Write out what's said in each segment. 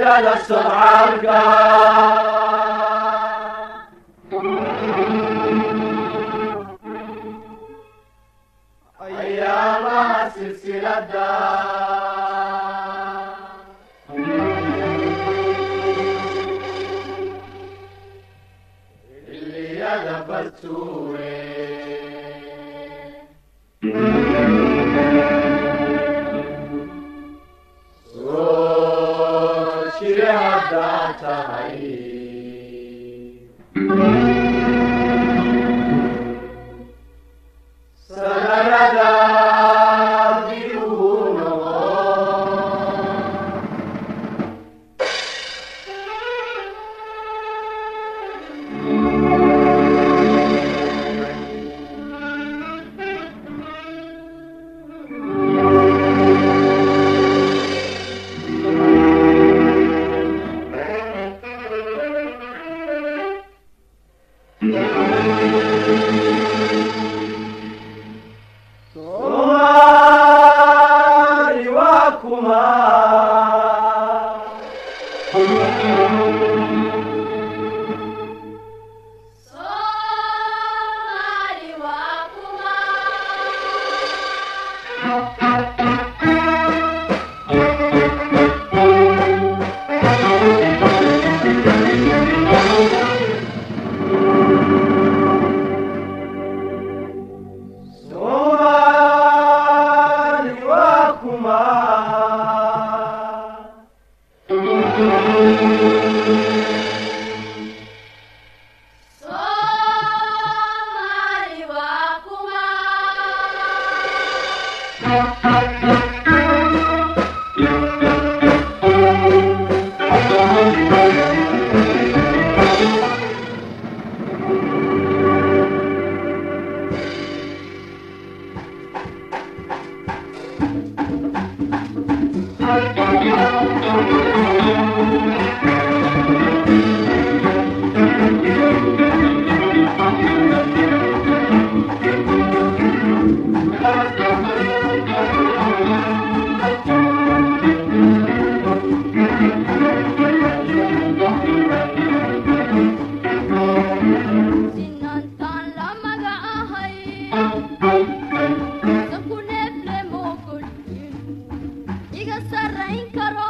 sida socaalka ayaamaha silsilada xilliyada bastuure soo jire haddaa tahay sanadada dib ugu noqo Somali waa kuma Somali waa kuma Somali waa kuma Somali waa kuma sinantaan la magacahay sanku neefle moogolin iga sarrayn karo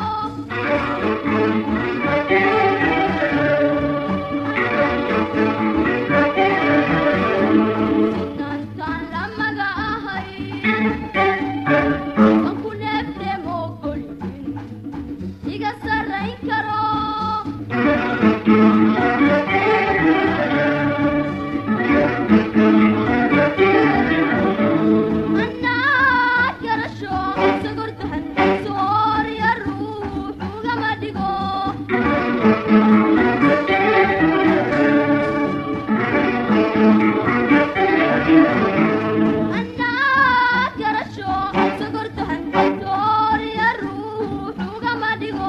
sinantaan la magacahay sanku neefle moogolin iga sarrayn karo anaa garasho sagordahan soorya ruux ugama dhigo anaa garasho sagordahan soorya ruux ugama dhigo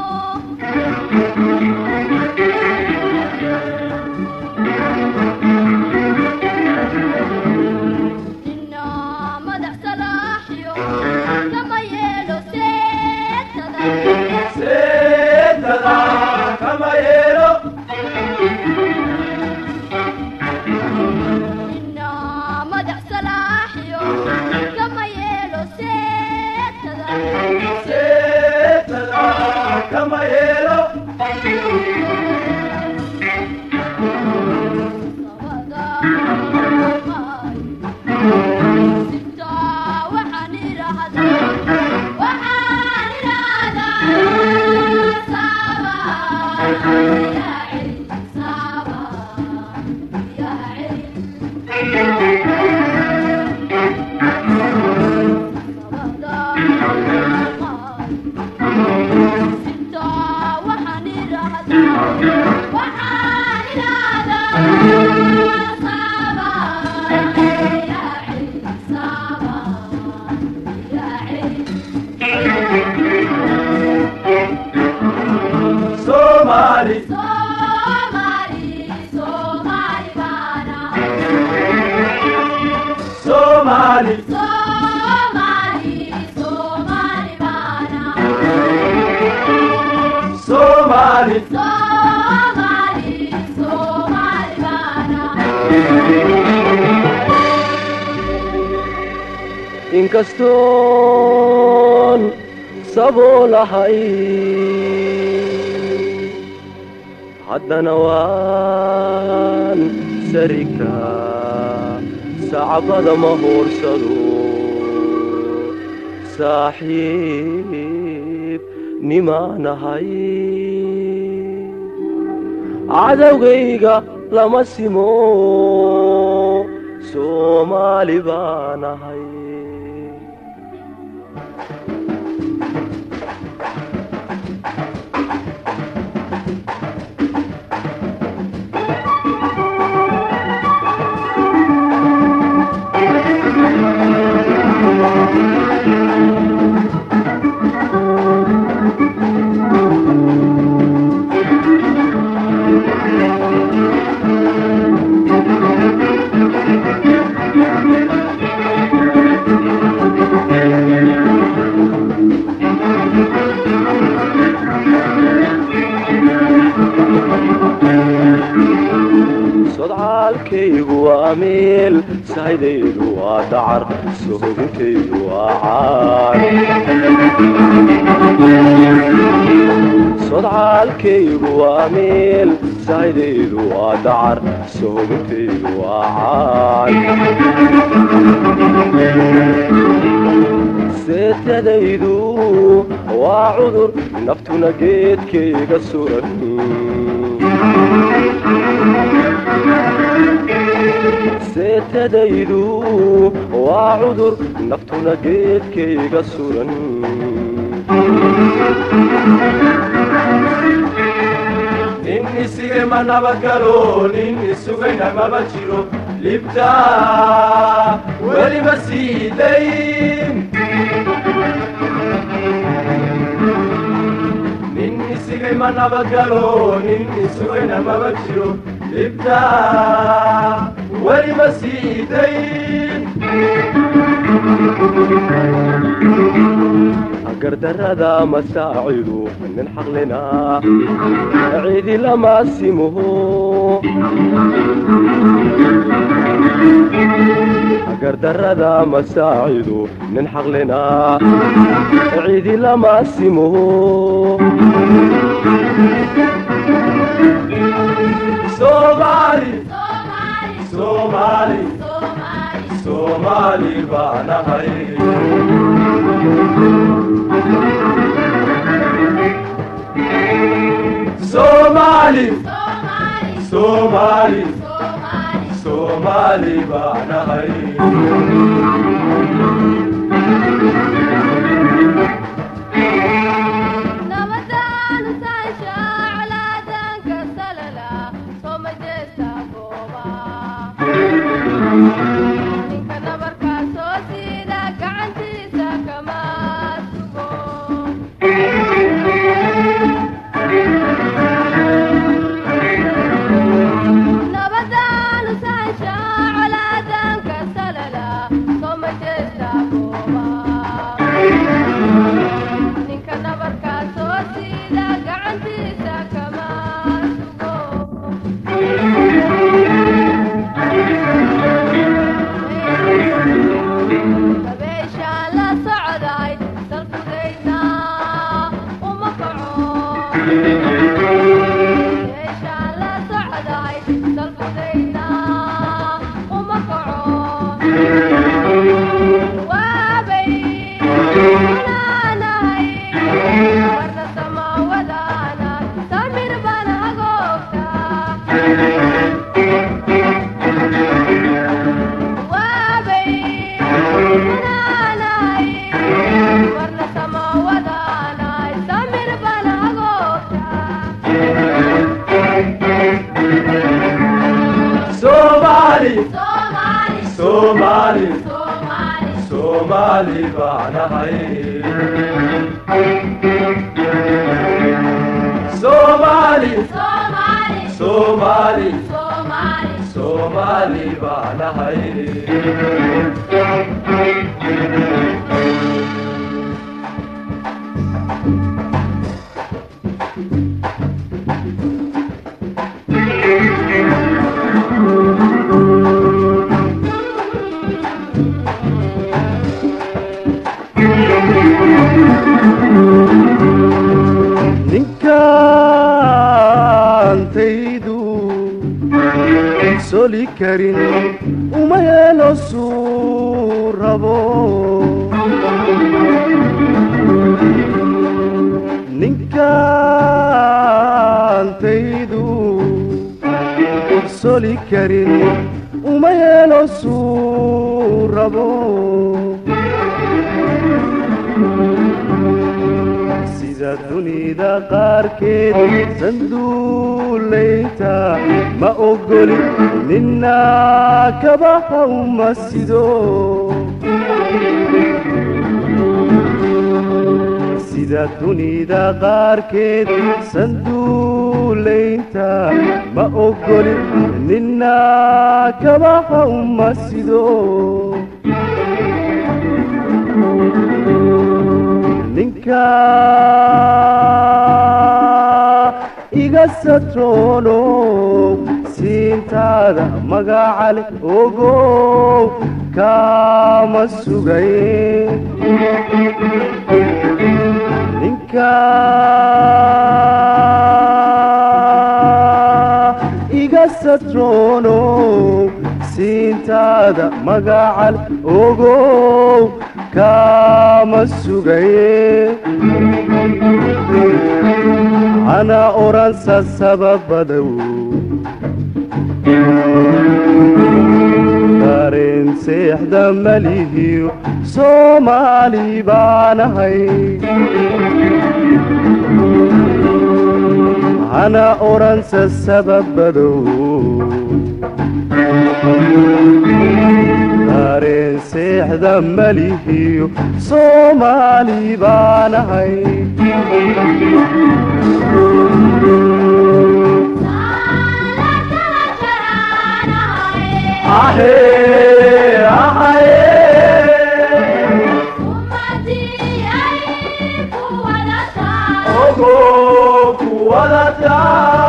nina madax salaaxyo kama yeelo seetada seetada kama yeelo nina madax salaaxyo kama yeelo seetada seetada kama yeelo Sitaa waxaan idhaahdaa waxaan idhaahdaa saaba yaa celi saaba yaa celi Sitaa waxaan idhaahdaa waxaan idhaahdaa saaba yaa celi saaba yaa celi Somali Somali Somali baana Somali Somali Somali baana Somali inkastoon saboolahay haddana waan sarikaa sacbada ma hoorsado saaxiib nimaanahay cadowgayga lama simo soomaali baanahay sodcaalkaygu waa meel sahaydaydu waa dacar sohogintaydu waa caar sodcaalkaygu waa meel sahaydaydu waa dacar sohogintaydu waa caar seetadaydu waa cudur naftuna geedkayga suran seetadaydu waa cudur naftuna geedkayga suran nin isigay ma nabadgalo nin isugayna maba jiro libtaa weli ma sii dayn nin isigay ma nabadgalo nin isugayna maba jiro libtaa weli ma sii dayn gardarrada masaacidu nin xaqlina cidi lama simuho gardarrada masaacidu nin xaqlina cidi lama simuho soomaali Somali, soomaali Somali, soomaali baanahay soomaali Somali, soomaali Somali, soomaali baanahay nabadaan saasha colaadanka salala soo majeesta gooba ninka nabarkaa soo siida gacantiisa kama sugo nabadaan saasha colaadanka salala soo majeesta gooba ninka nabarkaa soo siida gacantiisa kama sugo dabeeshaan la socday salkudayna uma kaco dabeeshaan la socday salkudayna uma kaco waabay walaanahay warna samaawadana samir baan hagoogta waabay walaanahay warna samaawadana samir baan hagoogta soomaali Somali, soomaali Somali, soomaali baanahay soomaali Somali, soomaali Somali, soomaali baanahay soli karin uma yeelo suu rabo ninkaantaydu soli karin uma yeelo suu rabo sida dunida qaarkeed sanduulayta ma ogoli nina kabaha uma sido sida dunida qaarkeed sanduulaynta ma ogoli nina kabaha uma sido ninka iga satroono siintaada magacale ogow kaama sugay ninka iga satroono siintaada magacale ogow kaama sugaye ana oransa sababadow dareen seexda malihiyo soomaali baanahay ana oransa sababadow dareen seexda malihiyo soomaali baanahay ahee ahee ogo kuwadata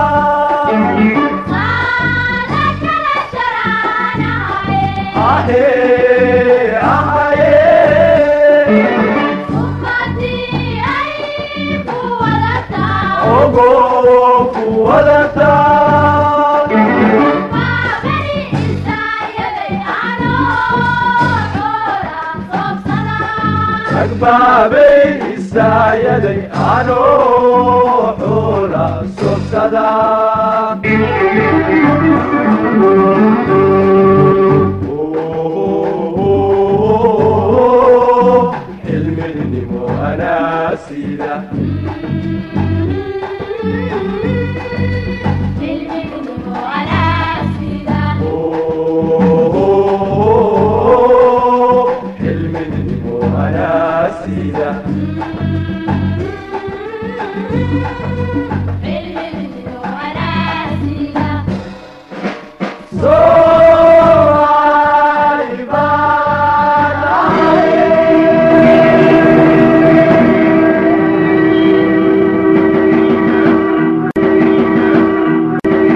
ahee ahee ogo kuwadata agbaabay isaayaday anoo xoola sobsada